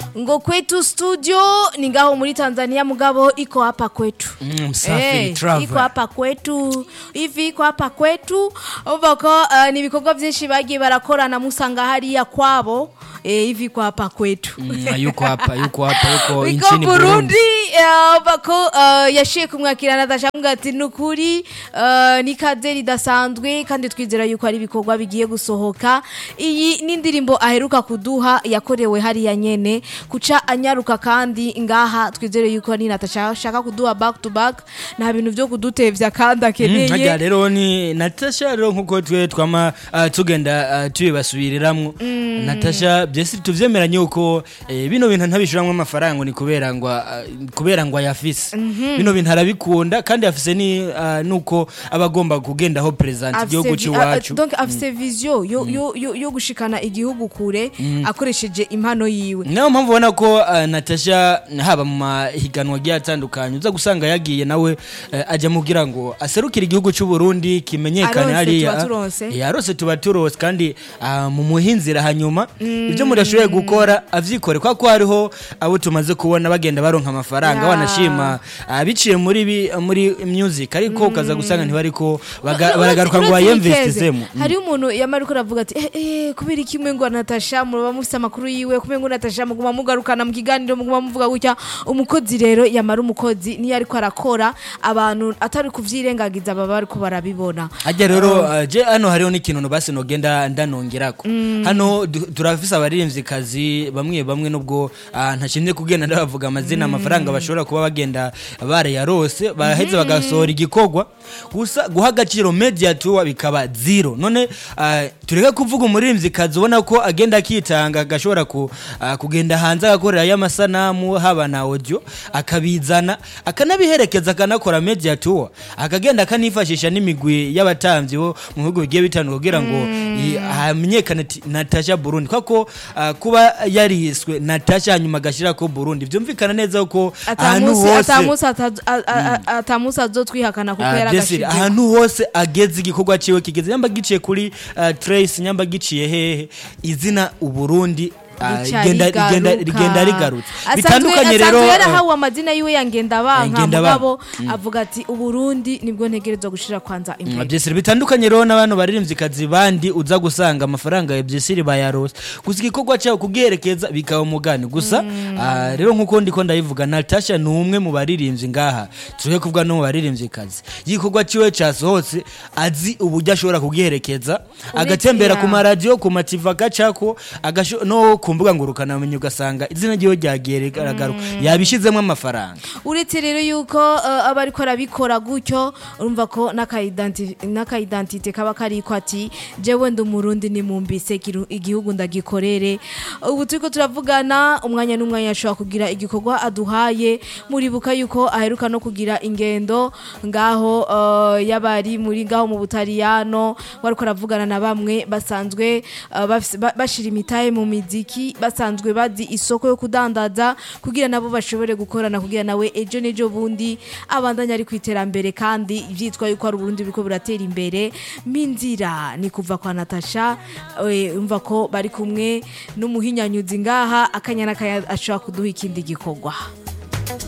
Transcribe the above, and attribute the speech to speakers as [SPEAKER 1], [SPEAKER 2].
[SPEAKER 1] ngo kwetu studio ni ngaho muri Tanzania mugabo iko hapa kwetu
[SPEAKER 2] Mm, Msafiri
[SPEAKER 1] Eh,
[SPEAKER 2] Travel.
[SPEAKER 1] iko hapa kwetu hivi iko hapa kwetu umva ko uh, ni ibikorwa byinshi bagiye barakorana musanga hariya kwabo eh, hivi iko hapa kwetu
[SPEAKER 2] Mm, yuko hapa yuko hapa yuko
[SPEAKER 1] Wiko
[SPEAKER 2] nchini
[SPEAKER 1] Burundi
[SPEAKER 2] Burundi
[SPEAKER 1] eh, bako uh, yashiye kumwakira Natasha avuga ati nukuri uh, ni kaze ridasanzwe kandi twizera yuko ari ibikorwa bigiye gusohoka iyi ni indirimbo aheruka kuduha yakorewe hariya nyene kuca anyaruka kandi ngaha twizere yuko ni Natasha ashaka kuduha back to back nta bintu byo kudutevya kandi
[SPEAKER 2] harya
[SPEAKER 1] akeneye
[SPEAKER 2] rero ni natasha rero nkuko twe twama ah, tugenda ah, tubibasubiriramwo natasha byese tuvyemeranye yuko eh, bino bintu ntabishuramwo amafaranga ni kubera ngo ah, kubera ngo ayafise bino bintu arabikunda kandi afise ni ah, nuko aba agomba kugendaho present igihugu
[SPEAKER 1] Afise vi- a- a-
[SPEAKER 2] cy'iwacu
[SPEAKER 1] donc afise vision yo, yo, yo, yo gushikana igihugu kure akoresheje impano yiwe
[SPEAKER 2] niyo mpamvu ubona ko uh, natasha haba mu mahiganwa agiye atandukanye uza gusanga yagiye nawe uh, ajya mubwira ngo aserukire igihugu cy'u Burundi kimenyekane
[SPEAKER 1] Aronse
[SPEAKER 2] hariya
[SPEAKER 1] tuba turonse.
[SPEAKER 2] Eh, arose tuba turose kandi uh, mu muhinzira hanyuma ibyo muri ashoboye gukora avyikore kwa ko hariho abo tumaze kubona bagenda baronka amafaranga
[SPEAKER 1] Ya.
[SPEAKER 2] wanashima uh, biciye muri bi, muri music ariko ukaza gusanga ntibariko baga- baragaruka ngo
[SPEAKER 1] Uretse
[SPEAKER 2] bayemvestizemo
[SPEAKER 1] Nikeze, hari umuntu yamara uko aravuga ati eh, eh, kubera iki mwe ngo Natasha muba mufise amakuru yiwe kumwe ngo Natasha muguma mugarukana mu kiganiro muguma muvuga gutya umukozi rero yamara umukozi niyo ariko arakora abantu atari kuvyirengagiza baba bariko barabibona
[SPEAKER 2] Ajya rero uh, je hano hariho n'ikintu basi nogenda ndanongerako hano du- turafise abaririmvyikazi bamwe bamwe nubwo uh, ntashimye kugenda ndabavuga amazina amafaranga bashobora kuba bagenda barayarose baheze bagasohora igikorwa gusa guha agaciro media tour bikaba zero none uh, tureke kuvuga umuririmvyikazi ubona ko agenda akitanga agashobora ku, uh, kugenda hanze agakorera y'amasanamu haba na audio akabizana akanabiherekeza akanakora media tour akagenda akanifashisha n'imigwi y'abatamvyi bo mu bihugu bigiye bitandukanye kugira ngo i- hamenyekane ati Natasha Burundi kwako uh, kuba yariswe Natasha hanyuma agashira ko Burundi vyumvikana neza ko ahantu
[SPEAKER 1] atamusi
[SPEAKER 2] hose
[SPEAKER 1] atamusi ata- a- a- a- atamusi azotwihakana kuko
[SPEAKER 2] Ah,
[SPEAKER 1] yari
[SPEAKER 2] Desire,
[SPEAKER 1] agashije
[SPEAKER 2] ahantu hose ageze igikorwa ciwe kigeze nyamba giciye kuri uh, Trace nyamba giciye hehe izina uburundi ah,
[SPEAKER 1] Rica
[SPEAKER 2] rigenda rigenda
[SPEAKER 1] rigaruka.
[SPEAKER 2] rigenda rigarutse
[SPEAKER 1] Asanzwe-
[SPEAKER 2] bitandukanye rero
[SPEAKER 1] asanzwe
[SPEAKER 2] eh,
[SPEAKER 1] yarahawe amazina yiwe ya ngendabanka
[SPEAKER 2] Ngendabanka.
[SPEAKER 1] mugabo avuga ati uburundi nibwo ntegerezwa gushira kwanza imbere
[SPEAKER 2] Byesire bitandukanye rero n'abantu baririmvyikazi bandi uza gusanga amafaranga ya Byesire bayarose gusa igikorwa cyawo kugiherekeza bikaba umugani gusa ah, rero nkuko ndiko ndayivuga Natasha ni umwe mu baririmbyi ngaha tureke kuvuga no mu baririmvyikazi igikorwa ciwe casohotse azi uburyo ashobora kugiherekeza agatembera ku maradiyo ku mativa gacako agasho- no ku mbuga ngurukanabumenyi ugasanga izina ryiwe ryagiye rigaragara yabishizemo amafaranga
[SPEAKER 1] uretse rero yuko uh, aba ariko arabikora gutyo urumva ko n'akaidenti- n'akaidentite kaba kariko ati jewe ndi umurundi nimumbise kiru- igihugu ndagikorere ubu turiko turavugana umwanya n'umwanya ashobora kugira igikorwa aduhaye muribuka yuko aheruka no kugira ingendo ngaho uh, y'abari muri ngaho mu butaliyano wariko aravugana na bamwe basanzwe uh, bafise- ba- bashira imitahe mu miziki basanzwe bazi isoko yo kudandaza kugira nabo bashobore gukorana kugira nawe ejo n'ejo bundi abandanya ari ku iterambere kandi byitwa yuko ari uburundi biriko buratera imbere minzira ni kuva kwa natasha eh, umva ko bari kumwe n'umuhinyanyuzi ngaha akanya n'akanya ashobora kuduha ikindi gikorwa